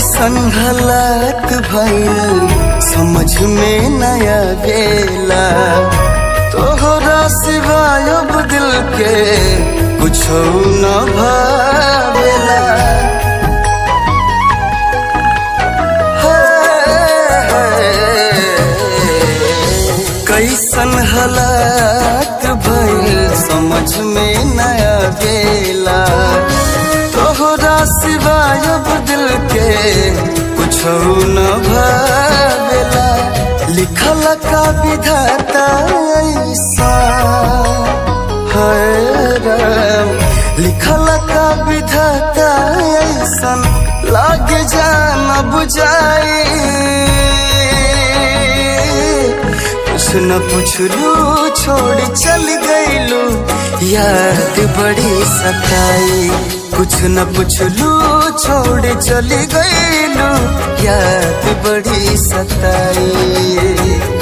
कैसन हालात भइल समझ में नया गेला तोहरा सिवाय अब दिल के कुछ न भावेला कैसन हालात भइल समझ में नया गेला तोहरा सिवाय अब दिल के कुछ न भावेला लिखल का विधाता ऐसा है राम लिखल का विधाता ऐसा लागे जान बुझाई कुछ न पुछलू छोड़ चल गईलू याद बड़ी सताई कुछ न पुछलू छोड़ चल गईलू याद बड़ी सताई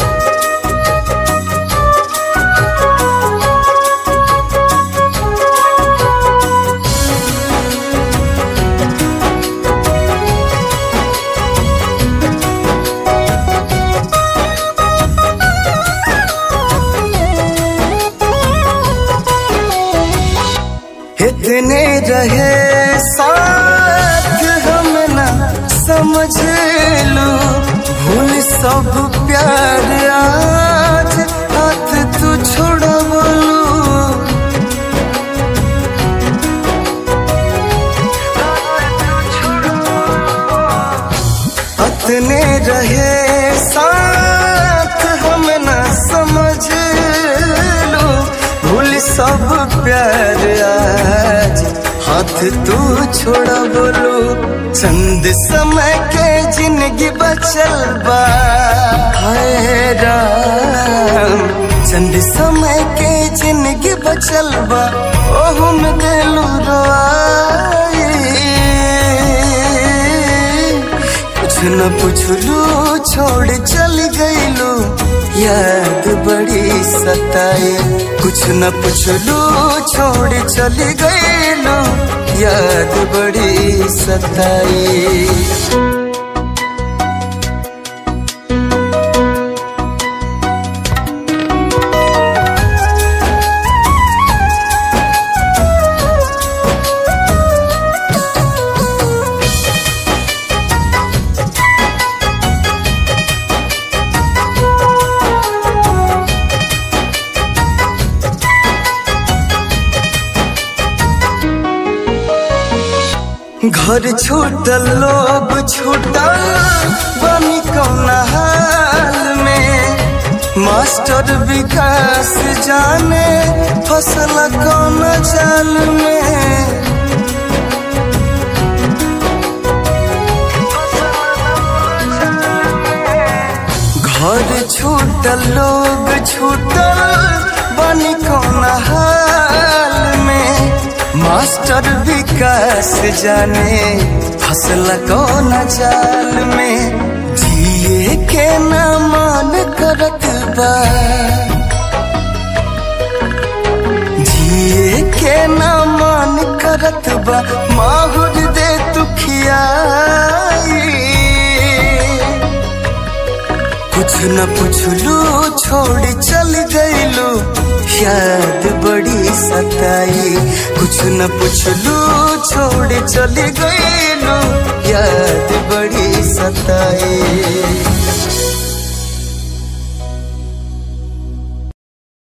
इतने रहे साथ हम ना समझ लो भूल सब प्यार आज हाथ तू छोड़ बोलू इतने रहे साथ हम ना समझ लो भूल सब प्यार आज हाथ तू छोड़ा बोलो चंद समय के जिंदगी बचल बा हाय राम चंद समय के जिंदगी बचल बा ओहू में दिलू रोआई कुछ न पुछलू छोड़ चल गईलू याद बड़ी सताए कुछ न पुछलू छोड़ चल गईलू याद बड़ी सताए घर छूटल लोग छूटल बनी कौन हाल में मास्टर विकास जाने फसल कौन जाल में घर छूटल लोग छूटल बनी कौन हाल में मास्टर विकास जाने फसल कौन जाल में जिए के न मान करत बा जिए के न मान करत बा माहुर दे तू खियाई कुछ न पुछलू छोड़ चल गईलू याद बड़ी सताई कुछ न पुछलू छोड़ चल गईलू याद बड़ी सताई